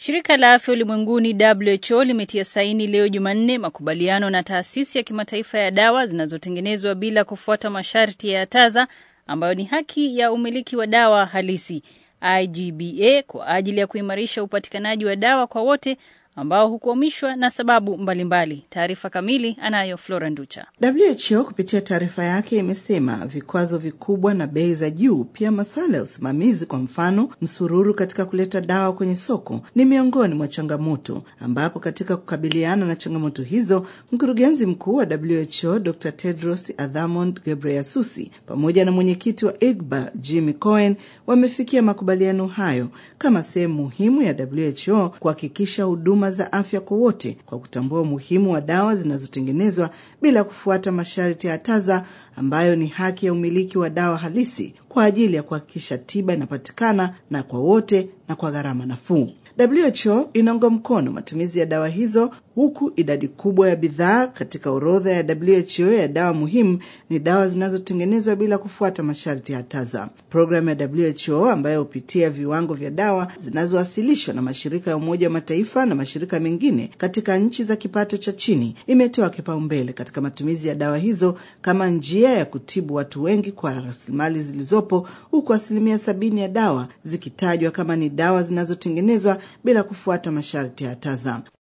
Shirika la Afya Ulimwenguni WHO limetia saini leo Jumanne makubaliano na taasisi ya kimataifa ya dawa zinazotengenezwa bila kufuata masharti ya TAZA ambayo ni haki ya umiliki wa dawa halisi IGBA kwa ajili ya kuimarisha upatikanaji wa dawa kwa wote ambao hukwamishwa na sababu mbalimbali. Taarifa kamili anayo Flora Nducha. WHO kupitia taarifa yake imesema vikwazo vikubwa na bei za juu, pia masuala ya usimamizi, kwa mfano msururu katika kuleta dawa kwenye soko, ni miongoni mwa changamoto, ambapo katika kukabiliana na changamoto hizo, mkurugenzi mkuu wa WHO Dr Tedros Adhanom Ghebreyesus pamoja na mwenyekiti wa IGBA Jimmy Cohen wamefikia makubaliano hayo kama sehemu muhimu ya WHO kuhakikisha huduma za afya kwa wote kwa kutambua umuhimu wa dawa zinazotengenezwa bila kufuata masharti ya TAZA ambayo ni haki ya umiliki wa dawa halisi kwa ajili ya kuhakikisha tiba inapatikana na kwa wote na kwa gharama nafuu. WHO inaunga mkono matumizi ya dawa hizo huku idadi kubwa ya bidhaa katika orodha ya WHO ya dawa muhimu ni dawa zinazotengenezwa bila kufuata masharti ya TAZA. Programu ya WHO ambayo hupitia viwango vya dawa zinazowasilishwa na mashirika ya Umoja wa Mataifa na mashirika mengine katika nchi za kipato cha chini imetoa kipaumbele katika matumizi ya dawa hizo kama njia ya kutibu watu wengi kwa rasilimali zilizopo, huku asilimia sabini ya dawa zikitajwa kama ni dawa zinazotengenezwa bila kufuata masharti ya TAZA.